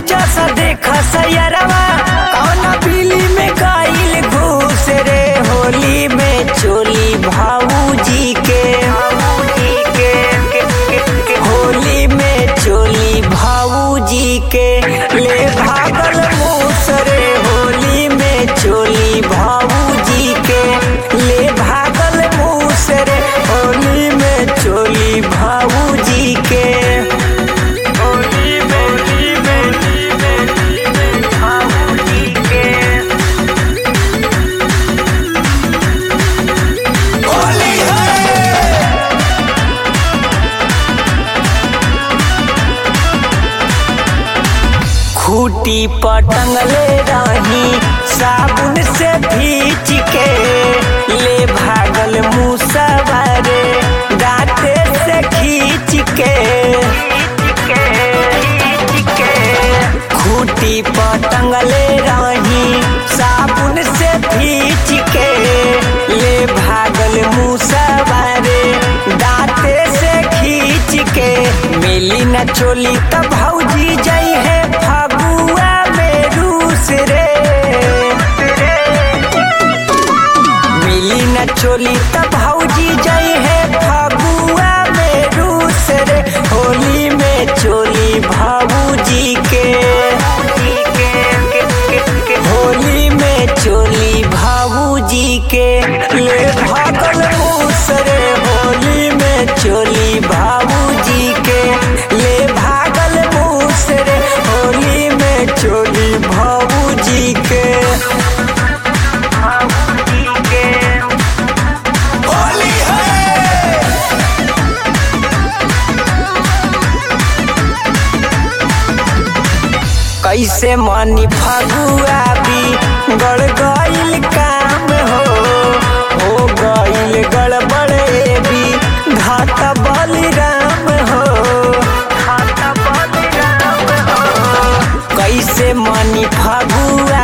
नीचा सा देखा सयरवा कौना बिली में गाइल घूस रे होली में चोली भाऊजी के होली में चोली भाऊजी के ले भागल मूस रे होली में चोली भाऊजी के ले भागल मूस रे होली में चोली भाऊजी के होली में होली में होली में होली में भाऊजी के होली है खूटी पटंगले रही साबुन से भीच के ले भागल मुसवारे दांते से खींच के खूटी पटंगले रही साबुन से भीच के ले भागल मुसवारे दांते से खींच के मिली न चोली तब भौजी जई है फगुआ में रूस रे मिली न चोली तब भौजी जई है फगुआ में रूस रे होली में चोली भाऊजी के होली में चोली भाऊजी के ले भागल मूस रे होली में चोली भाऊजी के ले भागल मूस रे होली में चोली भाऊजी के भाऊजी के होली है कैसे मानी फगुआ भी गड़ गईल काम हो हो गईल गड़बड़े भी घाटा बलिराम हो घाटा बलिराम हो कैसे मानी फगुआ